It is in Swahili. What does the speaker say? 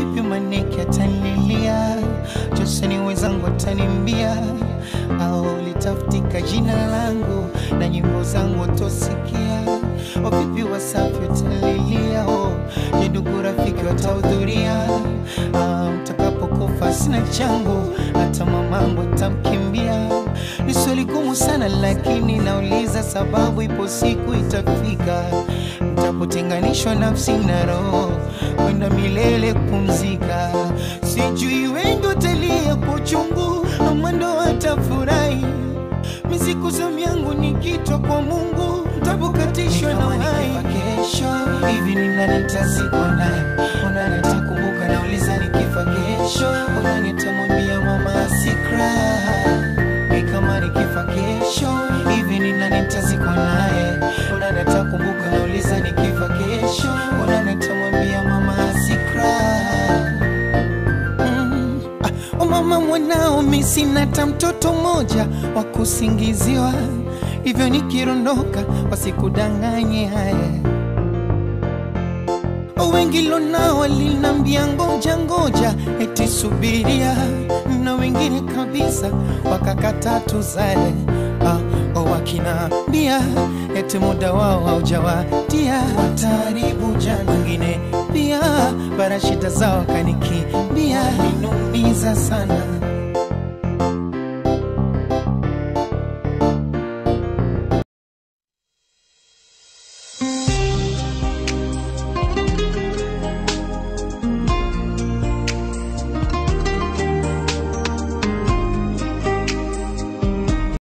vipi maneke atanilia joseni wenzangu atanimbia au litafutika jina langu na nyimbo zangu watosikia wavipi wasafi watalilia oh, je ndugu rafiki watahudhuria ah, mtakapokufa sina changu hata mamangu atamkimbia ni swali gumu sana lakini nauliza sababu ipo siku itafika mtapotenganishwa nafsi na roho kwenda milele kupumzika sijui wengi watalia kwa uchungu ama ndo watafurahi misiku zamu yangu nikitwa kwa mungu ntapokatishwa na uhai kesho hivi ni nani nitazikwa naye unani atakumbuka nauliza nikifa kesho unani atamwambia mama asikra ni kama nikifa kesho hivi ni nani nitazikwa naye unani atakumbuka nauliza nikifa kesho unani atamwambia mama asikra Mm. Ah, oh mama mwanao mi sina hata mtoto mmoja wa kusingiziwa hivyo nikirondoka wasikudanganye haya Oh, wengi lonao walinambia ngoja ngoja eti subiria na wengine kabisa wakakata tuzae ah, oh, wakinambia eti muda wao haujawadia wataharibu jana wengine pia bara shida zao kanikimbia minumiza sana